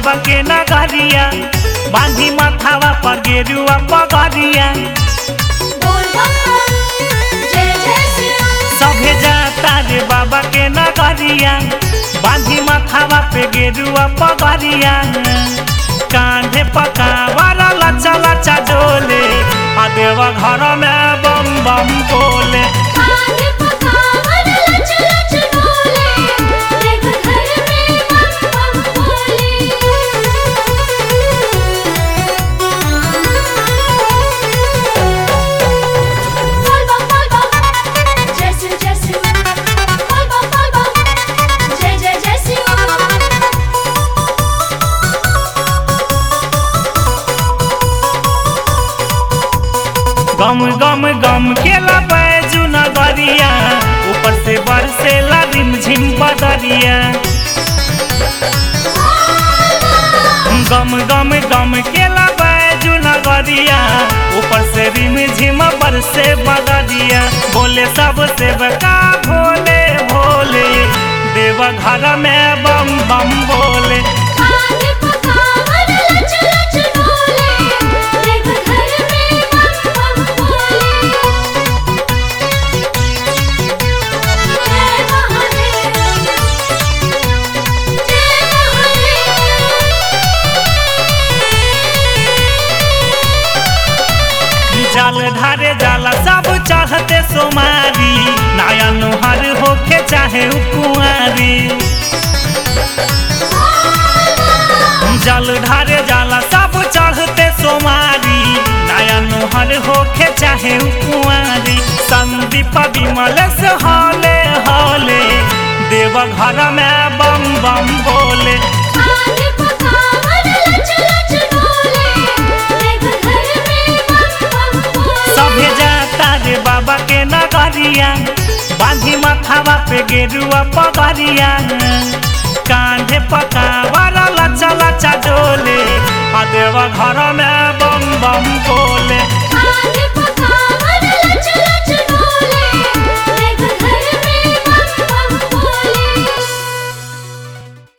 बाबा के नगरिया बांधी माथावा पर गेरुआ पगरिया बोल बम जय जय श्री राम सभे जाता रे बाबा के नगरिया बांधी माथावा पे गेरुआ पगरिया कांधे पकावारा लचा लचा डोले आ देवा घर में बम बम बोले आने पकावन लच लच डोले देव घर में बम बम बोले बोल बम बोल बम जय श्री जय श्री बोल बम बोल बम जय जय जय श्री राम गम गम गम केला बैजू नगरिया ऊपर से बरसेला रिमझिम बदरिया गम गम गम केला बैजू नगरिया ऊपर से रिमझिम बरसे बदरिया बोले सब सेवका भोले भोले देवा घर में बम बम बोले आने पकावन लच लच डोले देव घर में बम बम बोले जय महादेव जय जल ढारे जाला सब चढ़ते सोमारी नया नुहर होके चाहे उ कुंवारी जल ढारे जाला सब चढ़ते सोमारी नया नुहर होके चाहे उ कुंवारी संदीप विमल से हौले हौले देव घर में बम बम बोले आने पकावन लच लच डोले देव घर में बम बम बोले सभे जाता रे बाबा के नगरिया बांधी माथावा पे गेरुआ पगरिया कांधे पकावारा लचा लचा डोले आ देवा घर में बम बम बोले आने